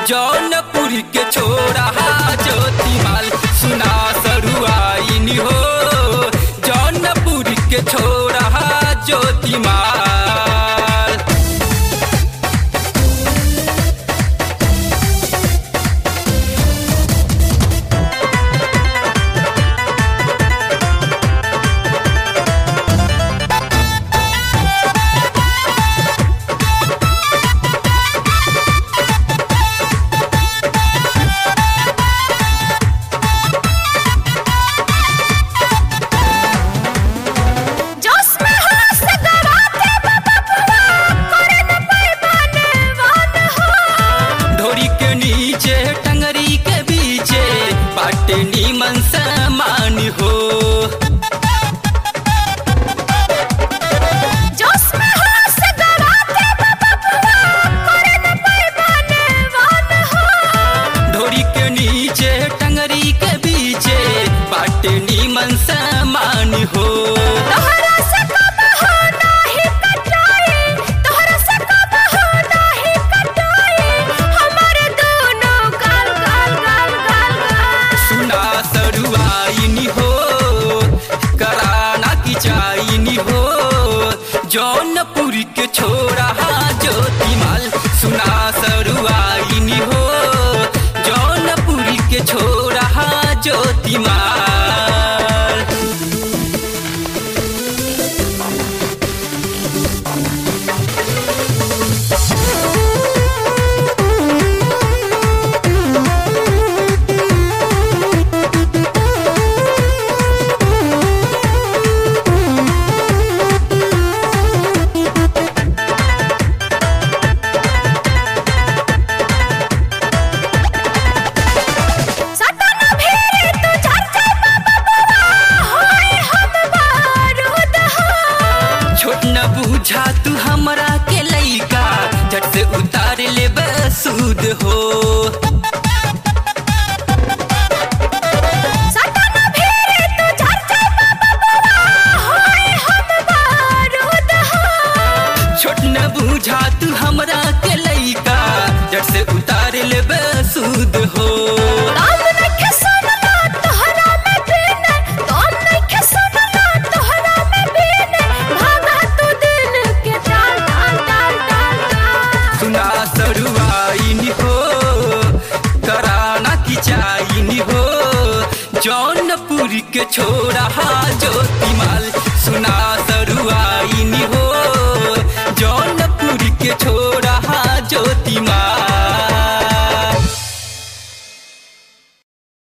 जौनपुर के छोरा ज्योतिमाल सुना सरुआइन हो जौनपुर के छोरा ज्योतिमाल जोश में होश गवाते बाबा बुआ करे न पैमाने वान हो ढोरी के नीचे टंगरी के बीचे बाटे नीमन समान हो जोश में होश गवाते बाबा बुआ करे न पैमाने वान हो ढोरी के नीचे टंगरी के बीचे बाटे नीमन समान हो तोहरा से कब हो नाही कटाई तोहरा से कब हो नाही कटाई हमारे दोनों गाल गाल गाल गाल गाल सुना सरुआइनी हो कराना की चाइनी हो जौनपुर के छोरा ज्योतिमाल सुना सरुआइनी हो जौनपुर के छोरा ज्योतिमाल सटन भेरे तू चर्चा बाबा बुआ होए हम बारूद हो छोट न बूझा तू हमरा के लइका झट से उतार ले बसूद हो सटन भेरे तू चर्चा बाबा बुआ होए हम बारूद हो छोट न बूझा तू हमरा के लइका झट से उतार ले बसूद हो काम नइखे सुनला तोहरा में बीने काम नइखे सुनला तोहरा में बीने भागा तू दिल के डाल डाल डाल डाल डाल सुना सरुआइनी हो कराना की चाइनी हो जौनपुर के छोरा ज्योतिमाल सुना